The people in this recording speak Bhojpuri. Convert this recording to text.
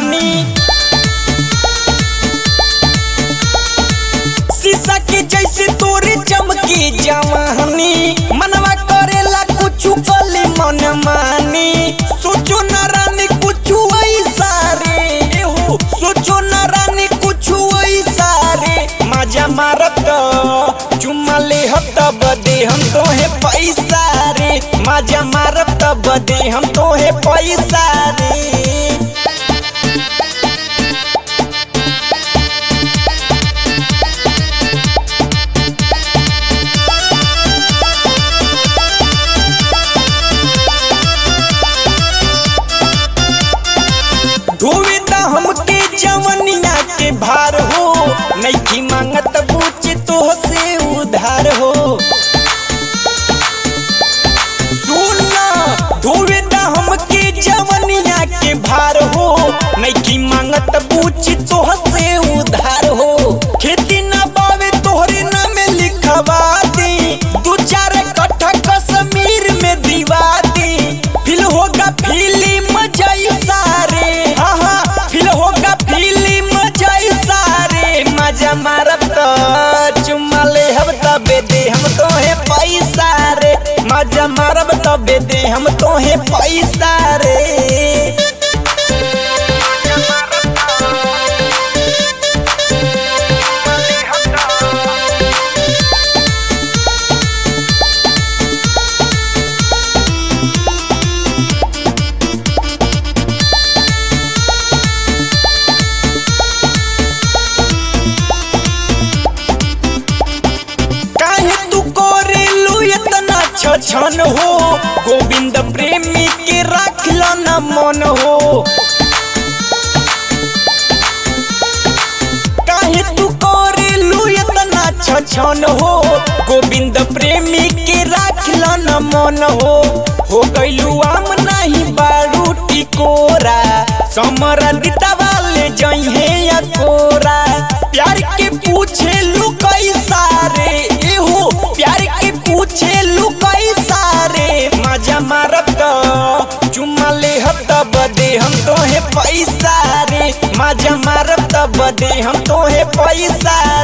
जवानी शीशा के जैसे तोरे चमके जवानी मनवा करेला कुछ कले मन मानी सोचो न रानी कुछ ऐसा रे हो सोचो न रानी कुछ ऐसा रे मजा मारत चुम्मा ले हम तब दे हम तोहे पैसा रे मजा मारब तब दे हम तोहे पैसा रे धोवे दा हमके जवनिया के भार हो नहीं मांगत पूछ तो से उधार हो सुनना धोवे दा हमके जवनिया के भार हो नहीं मांगत पूछ तो से उधार हो खेती ना बावे तोहरे नाम लिखवा दी दू चार कट्ठा कश्मीर में दीवा दी फिल होगा फिल्म जैसा रे हाँ हाँ फिल होगा फिल्म जैसा रे मजा मारब तो चुम्मा ले हम तबे दे हम तोहे पैसा रे मजा मारब तबे दे हम तोहे पैसा रे काहे तू करेलू इतना छछन हो गोविंद प्रेमी के रखल न मन हो काहे तू करेलू इतना छछन हो गोविंद प्रेमी के रखल न मन हो हो गइलू आम नहीं बारू टिकोरा समर दिता वाले जइहे या कोरा प्यार के पूछे लू कैसा रे एहो प्यार के पूछे लू कैसा रे मजा मारत चुम्मा ले हम तब दे हम तोहे पैसा रे मजा मारब तब दे हम तोहे पैसा